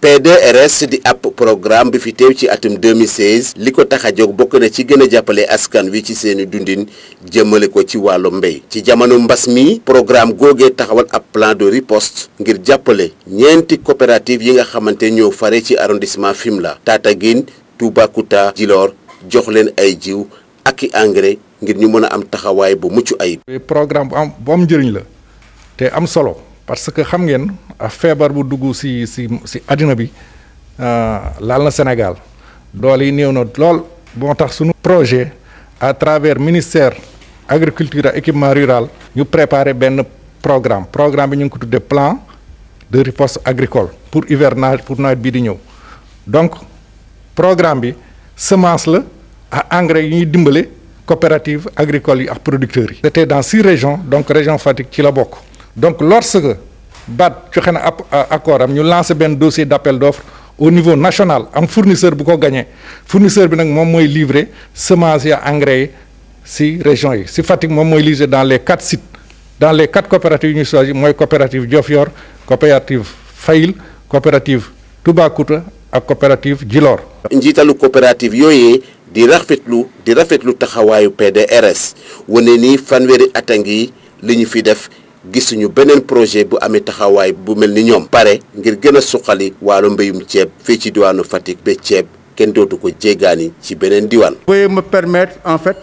PDRS di ab programme bi fi teew ci atum 2016 li ko tax a jóg bokk na ci gën a jàppale askan wi ci seeni dundin jëmale ko ci wàllu mbéy ci jamono mbas mi programme googee taxawal ab plan de riposte ngir jàppale ñeenti coopérative yi nga xamante ñoo fare ci arrondissement Fimela Tataguine Toubacouta Djilor jox leen ay jiw ak i engrais ngir ñu mën a am taxawaay bu mucc ayib. programme bu am bu am njëriñ la te am solo parce que xam ngeen feebar bu dugg si si si àddina bi laal na Sénégal doole yi néew na lool moo tax suñu projet à travers ministère agriculture et équipement rural ñu préparer benn programme programme bi ñu ngi ko tuddee plan de riposte agricole pour hivernage pour nawet bii di ñëw donc programme bi semence la à engrais yi ñuy dimbale coopérative agricole yi ak producteurs yi. c'était dans six régions donc région Fatick ci la bokk donc lorsque BAD joxe na ab accord am ñu lancé benn dossier d'appel d'offres au niveau national am fournisseur bu ko gagné fournisseur bi nag moom mooy livrer semence ya engrais yi si régions yi si Fatick moom mooy livrer dans les quatre sites dans les quatre coopératives yu ñu choisi mooy coopérative Diofior coopérative Fayil coopérative Toubacouta ak coopérative Djilor. njiitalu coopérative yooyee di rafetlu di rafetlu taxawaayu PDRS wane ni fanweeri at a ngi li ñu fi def gisuñu beneen projet bu amee taxawaay bu mel ni ñoom pare ngir gën a suqali wàllu mbéyum ceeb fii ci diwaanu Fatick ba ceeb kenn dootu ko jéggaani ci beneen diwaan. Veuillez me permettre en fait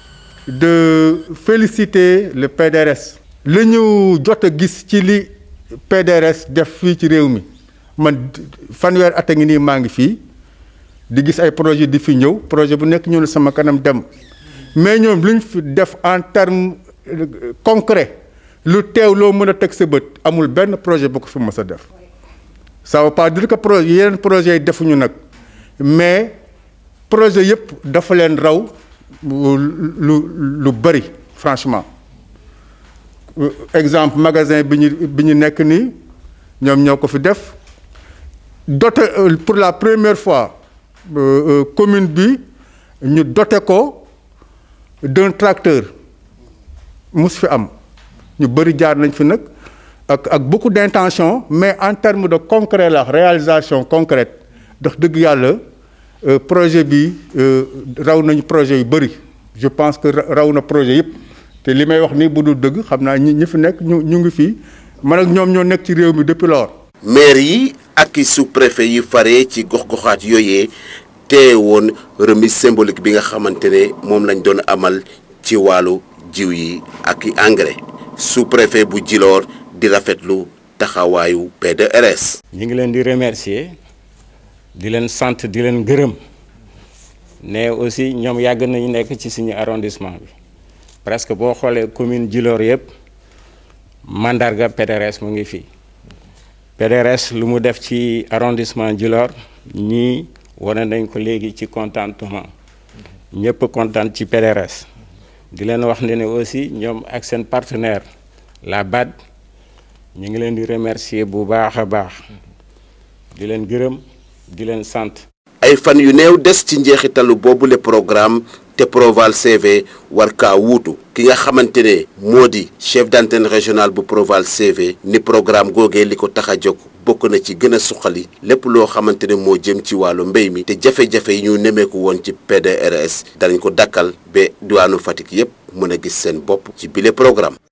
de féliciter le PDRS. li ñu jot a gis ci li PDRS def fii ci réew mi man fanweer at a ngi nii maa ngi fii di gis ay projet di fi ñëw projet bu nekk ñëw na sama kanam dem mais ñoom lu ñu fi def en terme concret lu teew loo mën a teg sa bët amul benn projet bu ko fi mës a def ça veut pas dire que projet yeneen projets yi defuñu nag mais projet yëpp dafa leen raw lu lu bëri franchement exemple magasin bi ñu bi ñu nekk nii ñoom ñoo ko fi def doté pour la première fois commune bi ñu doté ko d'un tracteur mus fi am ñu bëri jaar nañ fi nag ak ak beaucoup d'intention mais en termes de concret la réalisation concrète ndax dëgg yàlla projet bi raw nañu projet yu bëri je pense que raw na projet yëpp te li may wax nii bu dul dëgg xam naa ñi ñi fi nekk ñu ñu ngi fii man ak ñoom ñoo nekk ci réew mi depuis lors maire yi ak i sous-préfet yi fare ci gox-goxaat yooyee tee woon remise symbolique bi nga xamante ne moom lañ doon amal ci wàllu jiw yi ak i engrais sous-préfet bu Djilor di rafetlu taxawaayu PDRS. ñu ngi leen di remercier di leen sant di leen gërëm ne aussi ñoom yàgg nañu nekk ci suñu arrondissement bi presque boo xoolee commune Djilor yëpp mandarga PDRS mu ngi fii PDRS lu mu def ci arrondissement Djilor ñii wane nañ ko léegi ci contentement ñëpp kontaan ci PDRS di leen wax ne ne aussi ñoom ak seen partenaire la BAD ñu ngi leen di remercier bu baax a baax di leen gërëm di leen sant. ay fan yu néew des ci njeexitalu boobule programme te Proval CV war kaa wuutu ki nga xamante ne moo di chef d'antenne régional bu Proval CV ni programme googee li ko tax a jóg bokk na ci gën a suqali lépp loo xamante ne moo jëm ci wàllu mbéy mi te jafe-jafe yi ñu nemeeku woon ci PDRS danañ ko dakkal ba diwaanu Fatick yépp mën a gis seen bopp ci bile programme